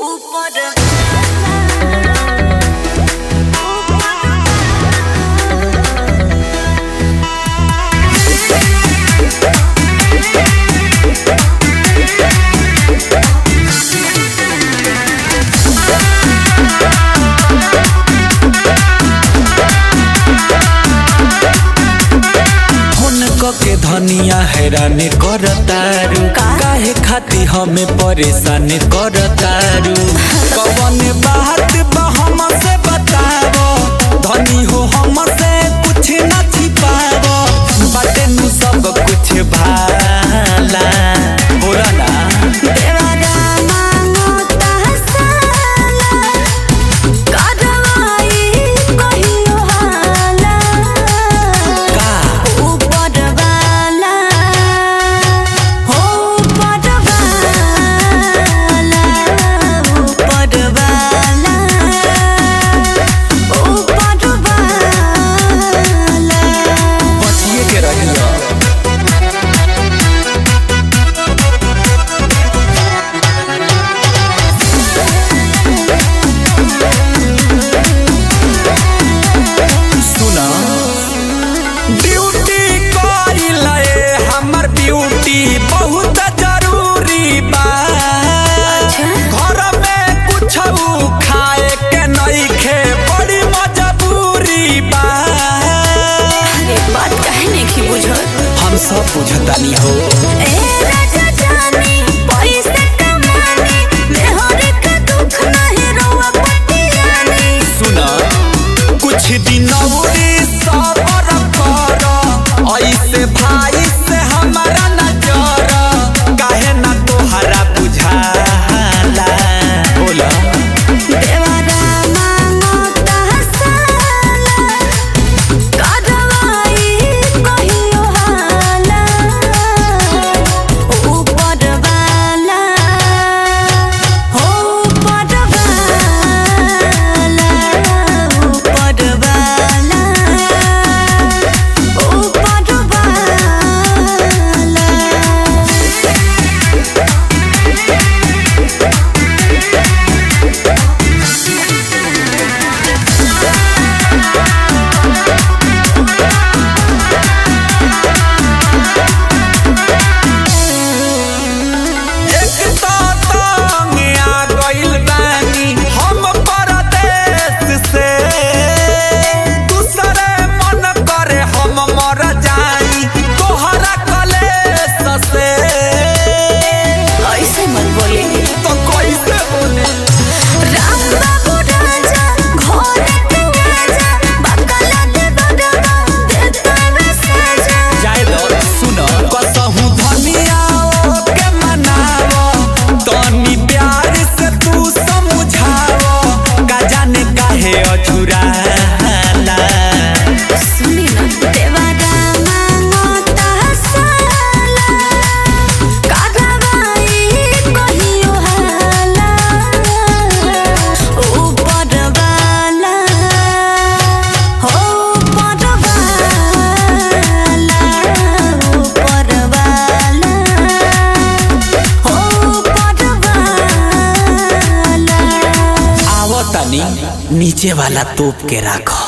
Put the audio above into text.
के धनिया हैरान करतारू काहे खाती हमें परेशान करतारू कवन बात बा हमसे बतावो धनी हो हमसे कुछ न छिपावो बाटे नु सब कुछ भाला बोला ना देवरा मांगो तहसाला करवाई कहियो हाला का ऊपर वाला हो ऊपर वाला ऊपर वाला ऊपर वाला बचिए के रहियो सुना ब्यूटी करी लए हमर ब्यूटी बहुत जरूरी बा घर में कुछ खाए के नइखे बड़ी मजबूरी बा अरे बात काहे नहीं की बुझत हम सब बुझतानी हो ए राजा जानी पैसे कमानी मेहर के दुख नहीं रोवा पटियानी सुना कुछ दिन औरी सबर कर ऐसे भाई से हमारा नजर काहे ना तोहरा बुझाला बोला देवरा मांगो तहसाला करवाई कहियो हाला ऊपर वाला हो ऊपर वाला ऊपर वाला ऊपर वाला एक तो तंग आ गइल बानी हम परदेश से दूसरे मन करे हम मर जाई तोहरा कलेश से ऐसे मत बोले तो कैसे बोले राम बाबू राजा घर तू आजा बकला दे बड़वा देता वे सजा जाए दो सुनो कसहु धनिया के मनावो तनी प्यार से तू समझावो का जाने काहे अछुराला सुनी ना देवरा मांगो तहसाला करवाई कहियो हाला ऊपर वाला हो ऊपर वाला ऊपर वाला हो ऊपर वाला आवो तनी नीचे वाला तोप के राखो